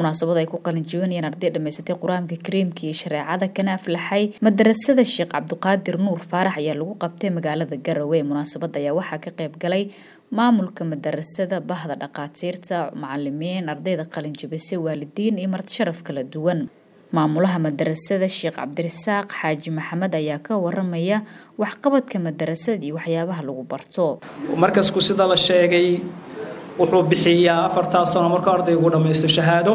munaasabad ay ku qalin jibinayeen arday dhamaysatay qur-aanka kariimka iyo shareecada kana aflaxay madarasada sheekh cabdiqaadir nuur faarax ayaa lagu qabtay magaalada garowe munaasabada ayaa waxaa ka qayb galay maamulka madarasada bahda dhaqaatiirta macalimiin ardayda qalin jibisay waalidiin iyo marti sharaf kala duwan maamulaha madarasada sheekh cabdirasaaq xaaji maxamed ayaa ka waramaya waxqabadka madarasada iyo waxyaabaha lagu barto markasku sida la sheegay wuxuu bixiyaa afartaa sano markuu ardaygu dhammaysto shahaado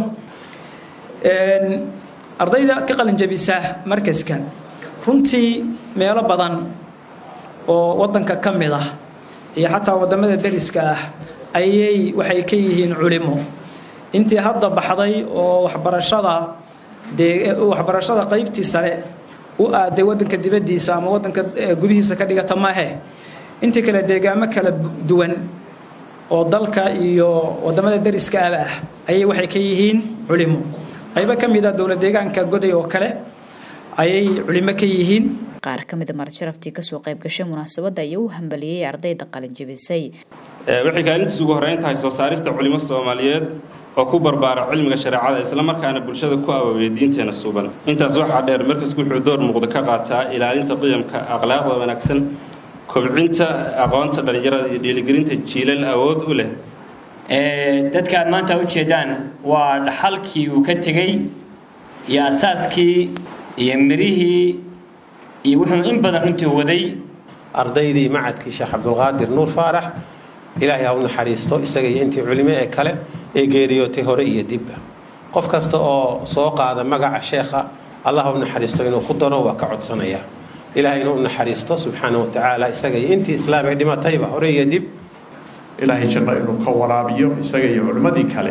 ardayda ka qalinjabisa markaska runtii meelo badan oo wadanka ka mid ah iyo xataa wadamada dariska ah ayay waxay ka yihiin culimo intii hadda baxday oo waxbarashada dee waxbarashada qaybtii sare u aaday wadanka dibadiisa ama wadanka gudihiisa ka dhigata maahe intii kale deegaamo kala duwan oo dalka iyo wadamada dariska aba ah ayay waxay ka yihiin culimo qaybo ka mid a dowlad deegaanka goday oo kale ayay culimo ka yihiin qaar ka mida marti sharaftii kasoo qayb gashay munaasabadda ayaa u hambaliyey ardayda qalin jibisay waxay kaalintiis ugu horeyn tahay soo saarista culimo soomaaliyeed oo ku barbaara cilmiga shareecada islamarkaana bulshada ku abaabaya diinteena suuban intaas waxaa dheer markasku wuxuu door muuqda ka qaataa ilaalinta qiyamka akhlaaqda wanaagsan kobcinta aqoonta dhallinyarada iyo dhiiligelinta jiilal awood u leh dadka aad maanta ujeedaan waa dhaxalkii uu ka tegey iyo asaaskii iyo mirihii iyo wuxuu in badan runtii waday ardaydii macadkii sheekh cabdulqaadir nuur faarax ilaahay ha u naxariisto isaga iyo intii culimo ee kale ee geeriyootay hore iyo dibba qof kasta oo soo qaada magaca sheekha allah ha u naxariisto inuu ku daro waa ka codsanaya ilahay inuu u naxariisto subxaana wa tacaala isaga iyo intii islaam ay dhimatayba hore iyo dib ilaahay janno inuu ka waraabiyo isaga iyo culimmadii kale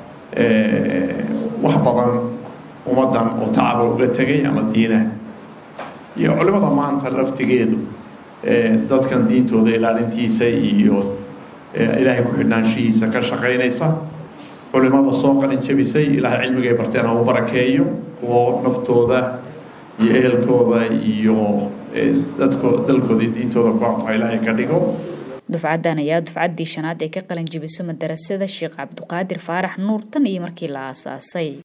wax badan ummaddan oo tacaba uga tegay ama diinaha iyo culimmada maanta laftigeedu dadkan diintooda ilaalintiisa iyo ilaahay ku-xidhnaanshihiisa ka shaqaynaysa culimmada soo qalin jabisay ilaahay cilmigay barteen ha u barakeeyo kuwo naftooda iyo ehelkooda iyo dadko dalkooda iyo diintooda ku anfaca ilaahay ka dhigo dufcadan ayaa dufcaddii shanaad ee ka qalin jibiso madarasada sheekh cabdiqaadir faarax nuur tan iyo markii la aasaasay